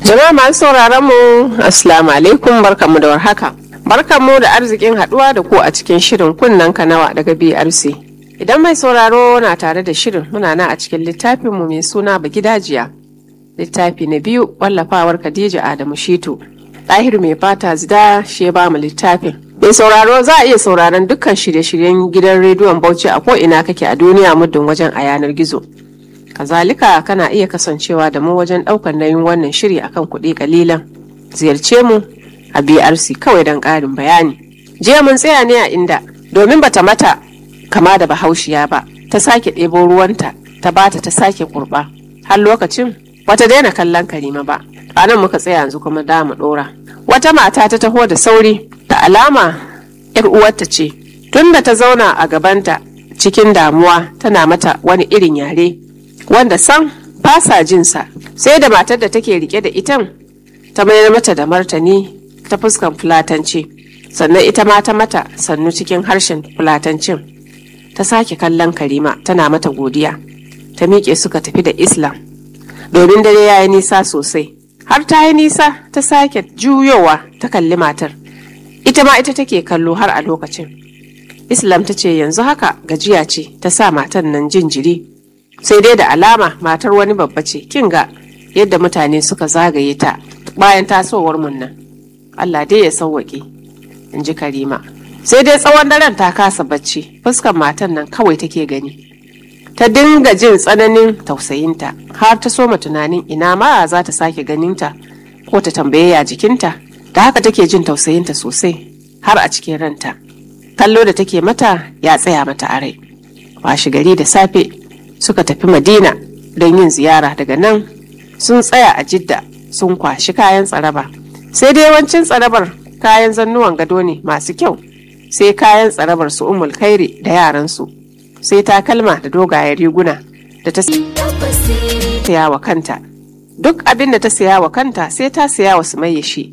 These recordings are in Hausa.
Jama'a masu sauraron mu Assalamu alaikum barkamu da warhaka. Barkamu da arzikin haduwa da ku a cikin shirin kunnen kanawa daga BRC. Idan mai sauraro na tare da shirin muna nan a cikin littafin mu mai suna Bagidajiya. Littafi na biyu wallafawar Khadija Adamu Shitu. Ɗahiru mai fata zida shi ba mu littafin. Mai sauraro za a iya sauraron dukkan shirye-shiryen gidan rediyon Bauchi a ko ina kake a duniya muddin wajen a yanar gizo. kazalika kana iya kasancewa da mu wajen ɗaukar nayin wannan shiri akan kuɗi kalilan ziyarce mu a brc kawai don ƙarin bayani jiya mun tsaya ne a inda domin bata mata kama da bahaushiya ba ta sake ɗebo ruwanta ta bata ta sake kurɓa har lokacin bata daina kallon karima ba a nan muka tsaya yanzu kuma da mu ɗora wata mata ta taho da sauri da alama yar uwarta ce tunda ta zauna a gabanta cikin damuwa tana mata wani irin yare wanda san ba sa jinsa sai da matar da take rike da itan ta mayar mata da martani ta fuskan fulatanci sannan ita ma ta mata sannu cikin harshen fulatancin ta sake kallon karima tana mata godiya ta miƙe suka tafi da islam domin dare ya yi nisa sosai har ta yi nisa ta sake juyowa ta kalli matar ita ma ita take kallo har a lokacin islam ta ce yanzu haka gajiya ce ta sa matan nan jin jiri sai dai da alama matar wani babba ce kin ga yadda mutane suka zagaye ta bayan tasowar mun nan Allah dai ya sauwaƙe in ji Karima sai dai tsawon daren ta kasa bacci fuskar matan nan kawai take gani ta dinga jin tsananin tausayinta har ta soma tunanin ina ma za ta sake ganinta ko ta tambaye ya jikinta da haka take jin tausayinta sosai har a cikin ranta kallo da take mata ya tsaya mata a rai washi gari da safe suka tafi madina don yin ziyara daga nan sun tsaya a jidda sun kwashi kayan tsaraba sai dai yawancin tsarabar kayan zannuwan gado ne masu kyau sai kayan tsarabar su umul kairi da yaransu sai takalma da dogayen riguna da ta saya wa kanta duk abin da ta saya wa kanta sai ta saya wa su shi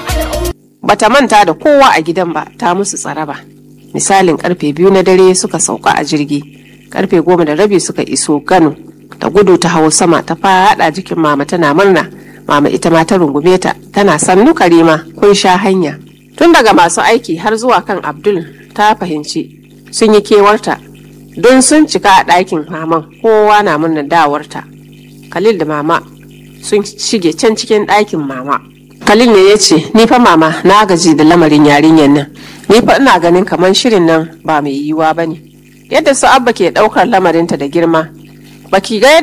bata manta da kowa a gidan ba ta musu tsaraba misalin karfe biyu na dare suka sauka a jirgi karfe goma da rabi suka iso Kano da gudu ta hau sama ta fada jikin mama tana murna mama ita ma ta rungume ta tana sannu karima kun sha hanya tun daga masu aiki har zuwa kan Abdul ta fahimci sun yi kewarta don sun cika a ɗakin maman kowa na murnar dawarta Khalil da mama sun shige can cikin ɗakin mama Khalil ne ya ce ni fa mama na gaji da lamarin yarinyar nan ni fa ina ganin kamar shirin nan ba mai yiwuwa ba ne yadda su abba ke daukar lamarinta da girma baki ga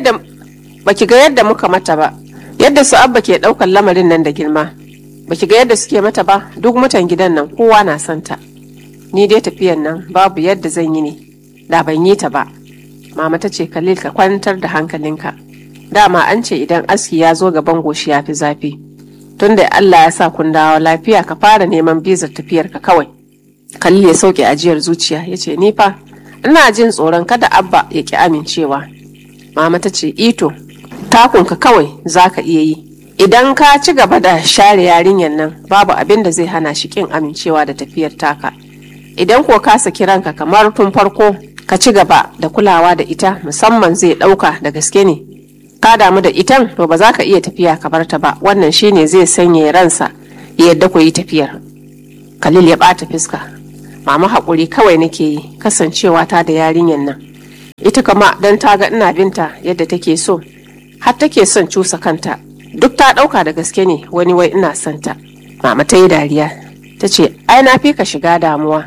yadda muka mata ba yadda su abba ke daukar lamarin nan da girma baki ga yadda suke mata ba duk mutan gidan nan kowa na santa ni dai tafiyan nan babu yadda zan yi ne da ban yi ta ba mama ta ce khalil ka kwantar da hankalinka dama an ce idan aski ya zo gaban goshi ya fi zafi tunda allah ya sa kun dawo lafiya ka fara neman bizar tafiyarka kawai khalil ya sauke ajiyar zuciya ya ce ni fa ina jin tsoron kada abba ya ki amincewa mama ta ce ito takunka kawai za ka iya yi idan ka ci gaba da share yarinyar nan babu abin da zai hana shi kin amincewa da tafiyar taka idan ko ka saki ranka kamar tun farko ka ci gaba da kulawa da ita musamman zai ɗauka da gaske ne ka damu da itan to ba za ka iya tafiya ka bar ta ba wannan shine zai sanya ransa yadda ku yi tafiyar khalil ya ɓata fuska mama haƙuri kawai nake yi kasancewa ta da yarinyar nan ita kama don ta ga ina binta yadda take so har take son cusa kanta duk ta ɗauka da gaske ne wani wai ina son ta mama ta yi dariya ta ce ai na fi ka shiga damuwa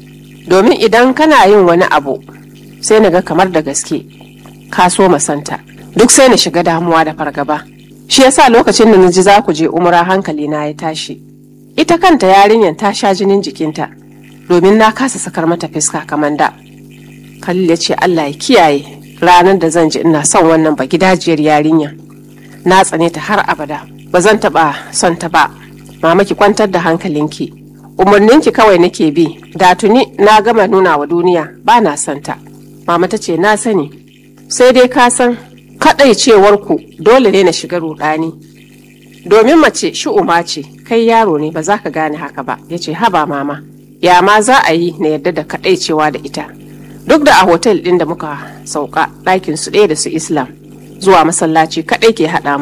domin idan kana yin wani abu sai na ga kamar da gaske ka so masanta duk sai na shiga damuwa da fargaba shi yasa lokacin da na ji za ku je umra hankali na ya tashi ita kanta yarinyar ta sha jinin jikinta domin na kasa sakar mata fiska kamar da. Khalil ya ce Allah ya kiyaye ranar da zan ji ina son wannan ba gidajiyar yarinya. Na tsane ta har abada ba zan taɓa son ta ba. Mama ki kwantar da hankalinki. Umarninki kawai nake bi da tuni na gama nuna wa duniya ba na son ta. Mama ta ce na sani sai dai ka san kaɗaicewar ku dole ne na shiga ruɗani. Domin mace shi'uma ce kai yaro ne ba za ka gane haka ba ya ce haba mama. ya ma za a yi na yadda da kadaicewa da ita duk da a hotel ɗin da muka sauka ɗakin su ɗaya da su islam zuwa masallaci kaɗai ke haɗa mu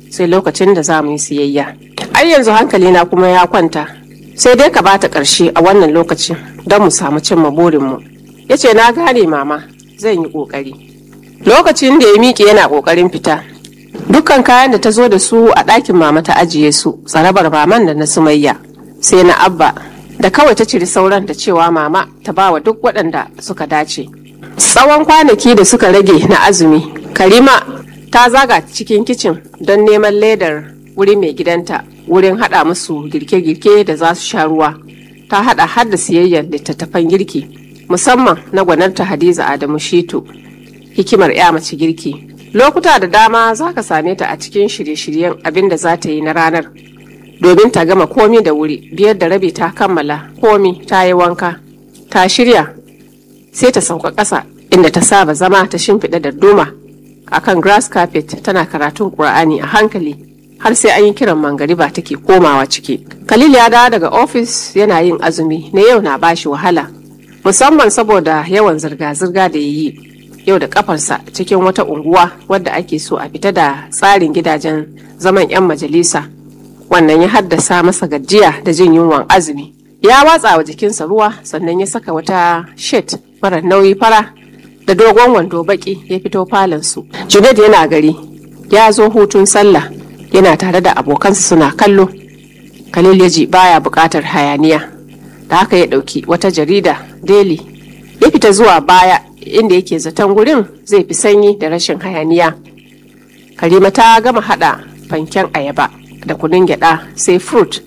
sai lokacin da za mu yi siyayya ai yanzu hankalina kuma ya kwanta sai dai ka bata ƙarshe a wannan lokacin don mu samu cimma burinmu ya ce na gane mama zan yi ƙoƙari lokacin da ya miƙe yana ƙoƙarin fita dukkan kayan da ta zo da su a ɗakin mama ta ajiye su tsarabar maman da na sumayya sai na abba da kawai ta ciri sauran da cewa mama ta ba wa duk waɗanda suka dace tsawon kwanaki da suka rage na azumi karima ta zaga cikin kicin don neman ledar wuri mai gidanta wurin haɗa musu girke-girke da za su sha ruwa ta haɗa har da siyayyar littattafan girki musamman na gwanarta hadiza adamu shitu hikimar ya mace girki lokuta da dama za ka same ta a cikin shirye-shiryen abin da za ta yi na ranar domin ta gama komi da wuri biyar da rabi ta kammala komi ta yi wanka ta shirya sai ta sauka ƙasa inda ta saba zama ta shimfiɗa da duma akan grass carpet tana karatun ƙur'ani a hankali har sai an yi kiran mangariba take komawa ciki khalil ya dawo daga ofis yana yin azumi na yau na bashi wahala musamman saboda yawan zirga-zirga da ya yi yau da kafarsa cikin wata unguwa wadda ake so a fita da tsarin gidajen zaman 'yan majalisa wannan ya haddasa masa gajiya da jin yunwan azumi ya watsa wa jikinsa ruwa sannan ya saka wata shet mara nauyi fara da dogon wando baki ya fito falansu junaid yana gari ya zo hutun sallah yana tare da abokansa suna kallo khalil ya ji baya bukatar hayaniya da haka ya ɗauki wata jarida daily ya fita zuwa baya inda yake zaton gurin zai fi sanyi da rashin hayaniya karima ta gama hada fanken ayaba da kunun gyada sai fruit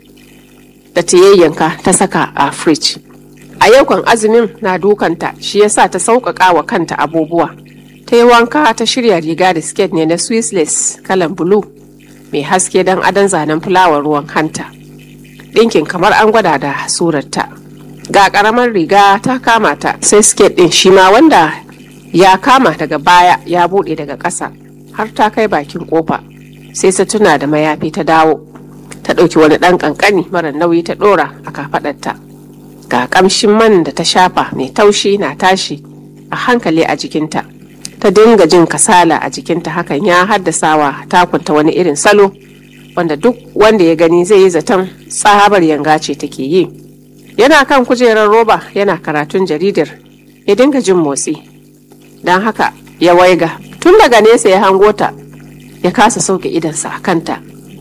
da ta yayyanka ta saka a fridge a yau kan azumin na dukanta shi yasa ta sauƙaƙa wa kanta abubuwa ta yi wanka ta shirya riga da skirt ne na swissless kalan blue mai haske don adon zanen fulawar ruwan hanta ɗinkin kamar an gwada da surarta ga ƙaramar riga ta kama ta sai skirt ɗin shi ma wanda ya kama daga baya ya buɗe daga ƙasa har ta kai bakin ƙofa sai ta tuna da mayafi ta dawo ta ɗauki wani ɗan ƙanƙani mara nauyi ta ɗora a kafaɗarta ga ƙamshin man da ta shafa mai taushi na tashi a hankali a jikinta ta dinga jin kasala a jikinta hakan ya haddasa wa takunta wani irin salo wanda duk wanda ya gani zai yi zaton tsabar yanga ce take yi yana kan kujerar roba yana karatun jaridar ya dinga jin motsi don haka ya waiga tun daga nesa ya hango ta ya kasa sauke idansa a kanta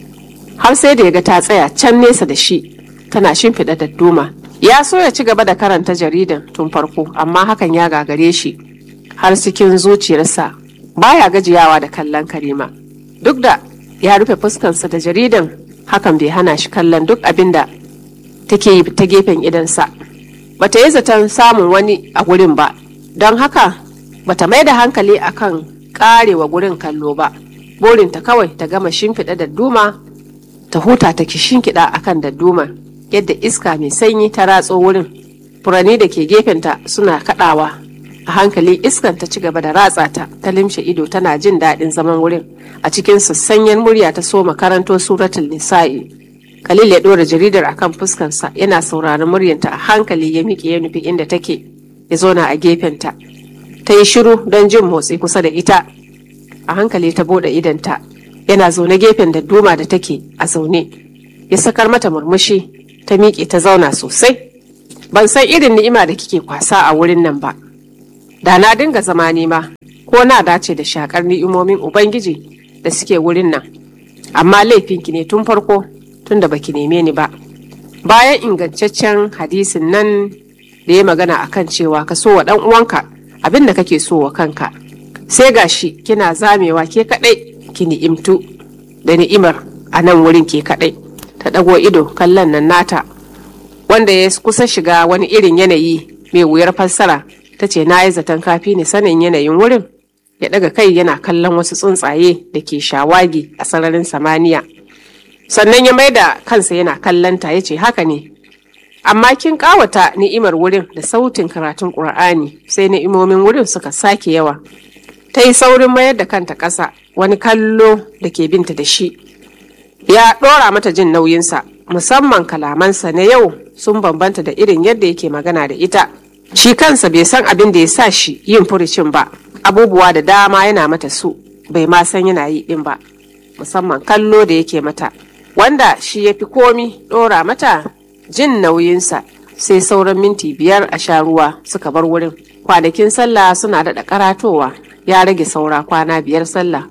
har sai da ya ga ta tsaya can nesa da shi tana shimfiɗa dadduma ya so ya ci gaba da karanta jaridan tun farko amma hakan ya gagare shi har cikin zuciyarsa baya gajiyawa da kallon karima duk da ya rufe fuskansa da jaridan hakan bai hana shi kallon duk abin da take yi ta gefen idansa bata yi zaton samun wani a gurin ba don haka bata mai da hankali akan karewa gurin kallo ba burinta kawai ta gama shimfiɗa dadduma ta huta ta kishinkiɗa akan dadduma yadda iska mai sanyi ta ratso wurin furanni da ke gefenta suna kaɗawa a hankali iskan ta ci gaba da ratsa ta ta limshe ido tana jin daɗin zaman wurin a cikin sassanyen murya ta so makaranto suratul nisa'i khalil ya ɗora jaridar akan fuskansa yana sauraron muryanta a hankali ya miƙe ya nufi inda take ya zauna a gefenta ta yi shiru don jin motsi kusa da ita a hankali ta bude idanta yana zaune gefen da duma da take a zaune ya sakar mata murmushi ta miƙe ta zauna sosai ban san irin ni'ima da kike kwasa a wurin nan ba da na dinga zama nema ko na dace da shakar ni'imomin ubangiji da suke wurin nan amma laifinki ne tun farko tun da baki neme ni ba bayan ingantaccen hadisin nan da ya magana akan cewa ka so wa dan uwanka abin da kake so wa kanka sai gashi kina zamewa ke kadai ki ni'imtu da ni'imar a nan wurin ke kadai ta dago ido kallon nan nata wanda ya kusa shiga wani irin yanayi mai wuyar fassara ta ce na yi zaton kafi ne sanin yanayin wurin ya daga kai yana kallon wasu tsuntsaye da ke shawagi a sararin samaniya sannan ya maida kansa yana kallonta ya ce haka ne amma kin kawata ni'imar wurin da sautin karatun ƙur'ani sai ni'imomin wurin suka sake yawa ta yi saurin mayar da kanta ƙasa wani kallo da ke binta da shi ya ɗora mata jin nauyinsa musamman kalamansa na yau sun bambanta da irin yadda yake magana da ita shi kansa bai san abin da ya sa shi yin furucin ba abubuwa da dama yana mata su bai ma san yana yi ɗin ba musamman kallo da yake mata wanda shi ya fi komi ɗora mata jin nauyinsa sai sauran minti biyar a sha ruwa suka bar wurin kwanakin sallah suna daɗa karatowa ya rage saura kwana biyar sallah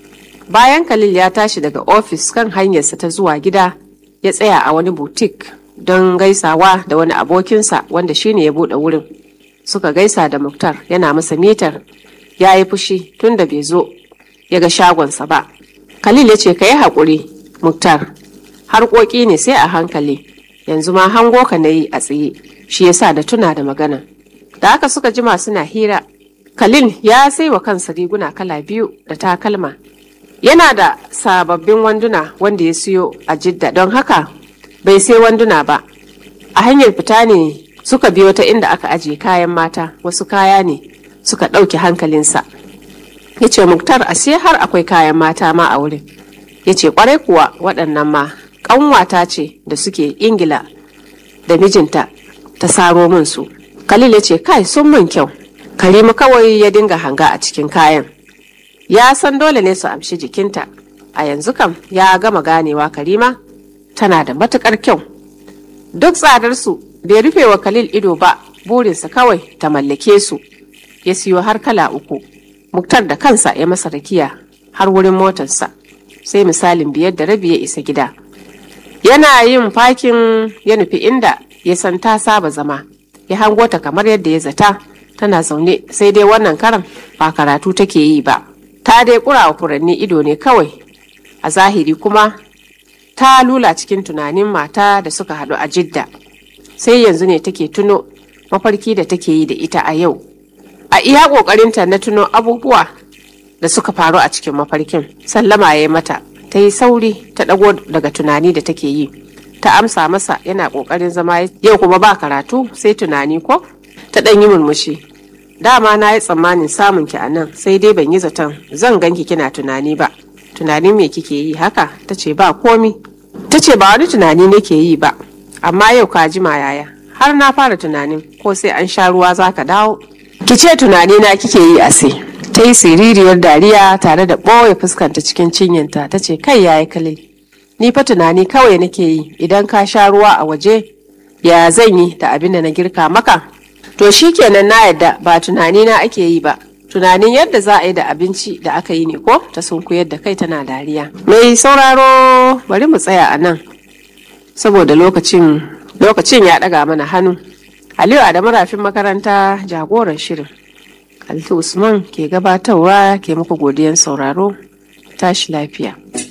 bayan khalil ya tashi daga ofis kan hanyarsa ta zuwa gida ya tsaya a wani butik don gaisawa da wani abokinsa wanda shine ya buɗe wurin suka gaisa da muktar yana masa mitar ya yi fushi tun da bai zo ya ga shagonsa ba khalil ya ce ka yi haƙuri muktar harkoki ne sai a hankali yanzu ma hango ka na yi a tsaye shi yasa da tuna da magana da haka suka jima suna hira khalil ya sai wa kansa riguna kala biyu da takalma yana da sababbin wanduna wanda ya siyo a jidda don haka bai sai wanduna ba a hanyar fita ne suka biyo ta inda aka ajiye kayan mata wasu kaya ne suka ɗauke hankalinsa ya ce muktar a sai har akwai kayan mata ma a wurin ya ce kwarai kuwa waɗannan ma ƙanwata ce da suke ingila da mijinta ta saro min su khalil ya ce kai sun min kyau karima kawai ya dinga hanga a cikin kayan ya san dole ne su amshi jikinta a yanzu kam ya gama ganewa karima tana da matukar kyau duk tsadarsu bai rufe wa khalil ido ba burinsa kawai ta mallake su ya siyo har kala uku muktar da kansa ya masa rakiya har wurin motarsa sai misalin biyar da rabi ya isa gida yana yin fakin ya nufi inda ya san ta saba zama ya hango ta kamar yadda ya zata tana zaune sai dai wannan karan ba karatu take yi ba ta dai kura wa furanni ido ne kawai a zahiri kuma ta lula cikin tunanin mata da suka haɗu a jidda sai yanzu ne take tuno mafarki da take yi da ita a yau a iya ƙoƙarinta na tuno abubuwa da suka faru a cikin mafarkin sallama ya yi mata ta yi sauri ta ɗago daga tunani da take yi ta amsa masa yana ƙoƙarin zama yau kuma ba karatu sai tunani ko ta ɗan yi murmushi dama na yi tsammanin samun ki a nan sai dai ban yi zaton zan ganki kina tunani ba tunani me kike yi haka ta ce ba komi ta ce ba wani tunani nake yi ba amma yau ka jima yaya har na fara tunanin ko sai an sha ruwa za ka dawo ki ce tunani na kike yi a sai ta yi siririyar dariya tare da ɓoye fuskanta cikin cinyinta ta ce kai yayi kalil ni fa tunani kawai nake yi idan ka sha ruwa a waje ya zan yi da abin da na girka maka to shikenan na yadda ba tunani na ake yi ba tunanin yadda za a yi da abinci da aka yi ne ko ta sunkuyar da kai tana dariya mai sauraro bari mu tsaya a nan saboda lokacin lokacin ya ɗaga mana hannu aliyu adamu rafin makaranta jagoran shirin Altu Usman ke gabatarwa ke muku godiyan sauraro tashi lafiya.